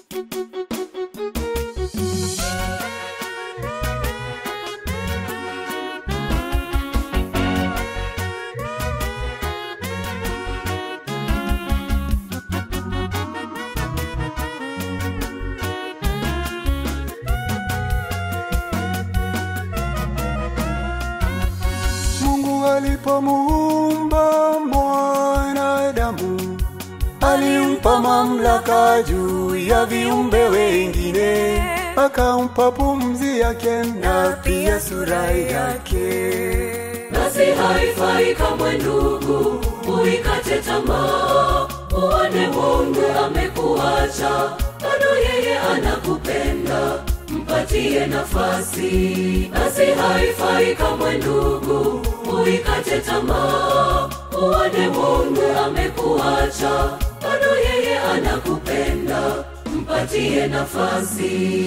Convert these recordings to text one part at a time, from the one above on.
Mungu alipomuumba mwanadamu alimpa mamlaka juu ya viumbe wengine, akampa pumzi yake na pia sura yake. basi haifai kamwe ndugu uikate tamaa uone mungu amekuacha bado yeye anakupenda mpatie nafasi basi haifai kamwe ndugu uikate tamaa uone mungu amekuacha bado yeye anakupenda mpatie nafasi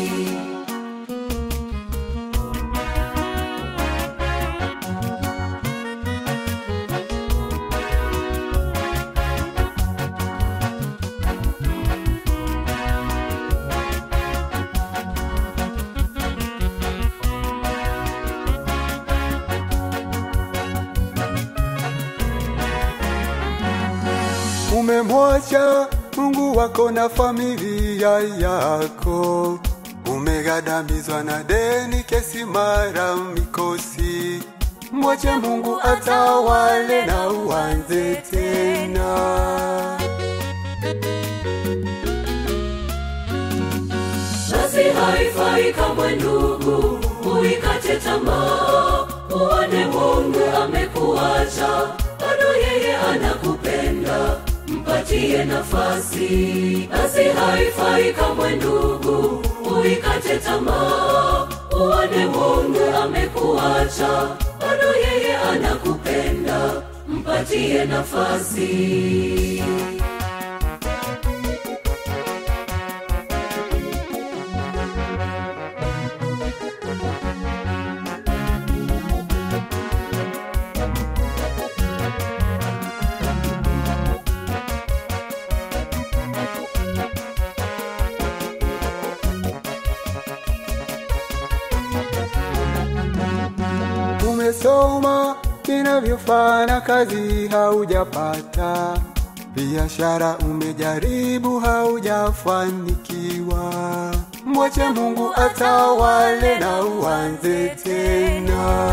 Umemwacha Mungu wako na familia yako, umegadamizwa na deni, kesi, mara mikosi. Mwache Mungu atawale na uanze tena. basi haifai kamwe ndugu uikate tamaa uone mungu amekuacha bado yeye anakupenda mpatie nafasi basi haifai kamwe ndugu uikate tamaa uone mungu amekuacha bado yeye anakupenda mpatie nafasi Umesoma inavyofanya kazi haujapata, biashara umejaribu haujafanikiwa. Mwache Mungu atawale na uanze tena.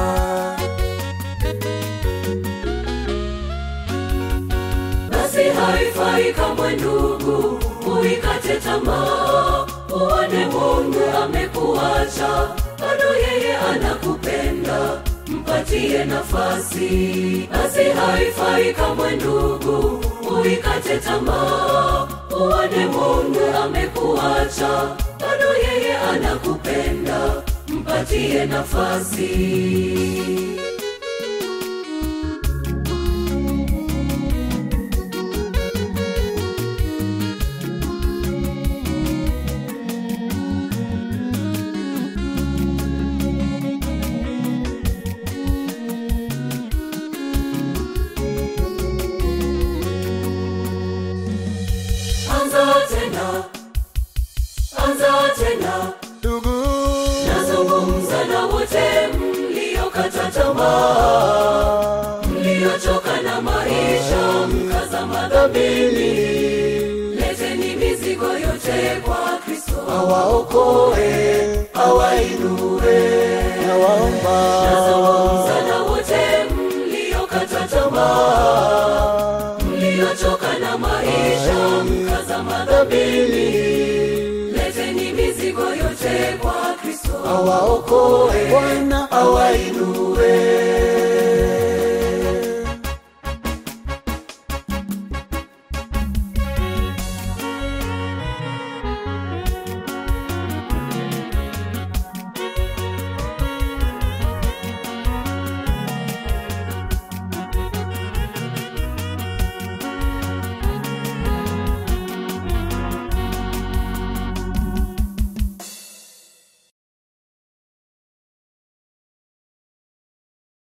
basi haifai kamwe ndugu uikate tamaa uone mungu amekuacha bado yeye anakupenda mpatie nafasi basi haifai kamwe ndugu uikate tamaa uone mungu amekuacha bado yeye anakupenda mpatie nafasi anza tena anza tena Ndugu, nazungumza na wote mliokata tamaa mliochoka na maisha mkazama dhambini leteni mizigo yote kwa kristo awaokoe, awainue, nawaomba nazungumza na wote mliokata tamaa mliochoka na maisha mkazama dhambini leteni mizigo yote kwa kristo awaokoe, Bwana awainue,